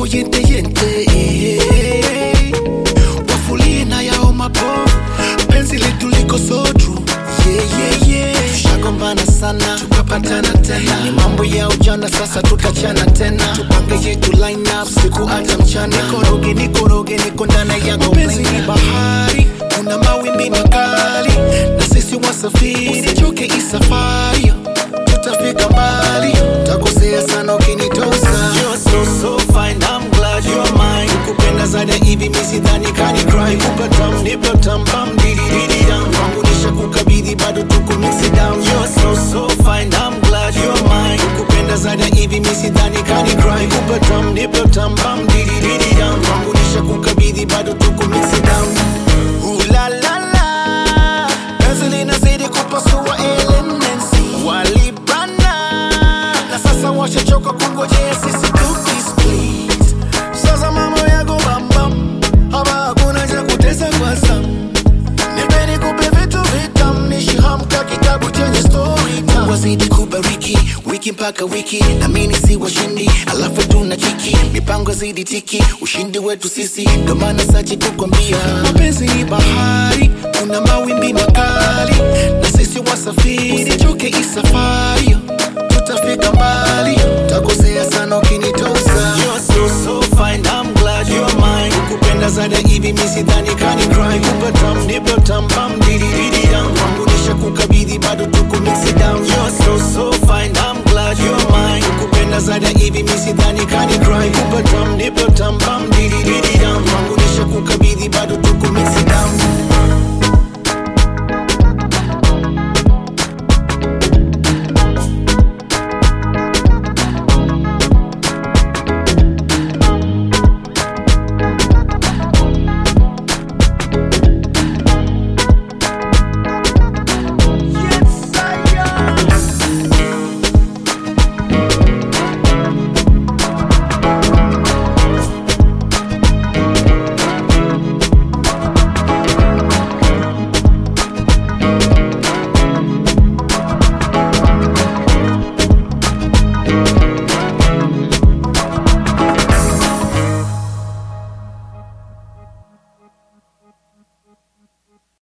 yako yente yente wafulie na yao mapovu penzi letu liko so true yeah, yeah, yeah. tushagombana sana tukapatana tena ni mambo ya ujana sasa tukachana tena tupange yetu line up siku hata mchana nikoroge nikoroge niko ndani yako penzi ni bahari kuna mawimbi makali na sisi wasafiri usichoke isafari tutafika mbali takosea sana ukinitosa You're so, so fine, I'm glad you're mine kupenda zaidi hivi misidhani kani cry kupa tam nipa tam bam didi didi dam kwangu nisha kukabidhi bado tuko mix it down You're so, so fine, I'm glad you're mine kupenda zaidi hivi misidhani kani cry kupa tam nipa tam bam didi didi dam kwangu nisha kukabidhi bado tuko mix it down Ooh la la la penzi linazidi kupasua elements walibana na sasa washachoka kungojea sisi tu please sasa mambo yako bambam hapa hakuna cha kutesa kwa sam nipeni kupe vitu vitam nishihamka kitabu chenye story time. wazidi kubariki wiki mpaka wiki namini si washindi alafu tuna kiki mipango zidi tiki ushindi wetu sisi ndo maana sachi kukwambia mapenzi ni bahari kuna mawimbi makali na sisi wasafiri usichoke isafari tutafika mbali takosea sana ukinitosa You're so, so fine, I'm glad you're mine kupenda zaidi hivi misidhani kani cry kupa tam nipa tam bam didi didi dam kwangu nisha kukabidhi bado tuko mix it down You're so, so fine, I'm glad you're mine kupenda zaidi hivi misidhani kani cry